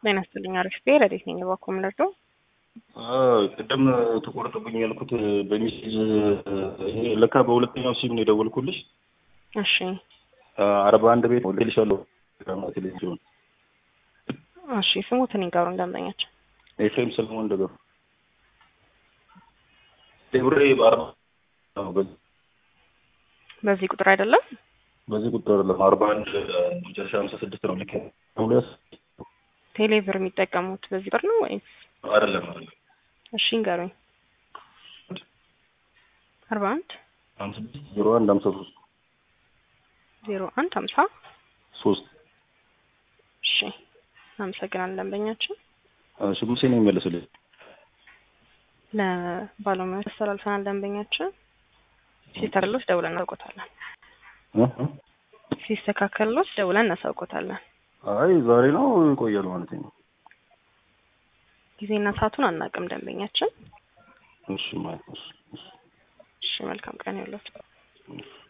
ጤና ይስጥልኝ። አሪፍ ብሄር ረዴት ነኝ። እባክዎ ምን ልርዳው? ቅድም ተቆርጥብኝ ያልኩት በሚሴጅ ይሄ ለካ በሁለተኛው ሲም ነው የደወልኩልሽ። እሺ አርባ አንድ ቤት ልሻለሁ ቴሌቪዥን እሺ፣ ስሙትን ይንገሩን ደንበኛችን። ኤፍሬም ሰለሞን ደገሩ ቴብሬ በአርባ በዚህ ቁጥር አይደለም? በዚህ ቁጥር አይደለም አርባ አንድ መጨረሻ ሀምሳ ስድስት ነው ልክ ሁለት ቴሌብር የሚጠቀሙት በዚህ ቁጥር ነው ወይስ? አይደለም አይደለም እሺ ይንገሩኝ። አርባ አንድ ሀምሳ ስድስት ዜሮ አንድ ሀምሳ ሶስት ዜሮ አንድ ሀምሳ ሶስት እሺ አመሰግናለን ደንበኛችን። እሺ ሙሴ ነው የሚመለስልኝ። ለባለሙያዎች አስተላልፈናል። ደንበኛችን ሲስተካከልሎት ደውለን እናሳውቆታለን። ሲስተካከልሎት ደውለን እናሳውቆታለን። አይ ዛሬ ነው ይቆያል ማለት ነው። ጊዜና ሰዓቱን አናውቅም ደንበኛችን። እሺ ማለት ነው። እሺ መልካም ቀን ይሁንልዎት።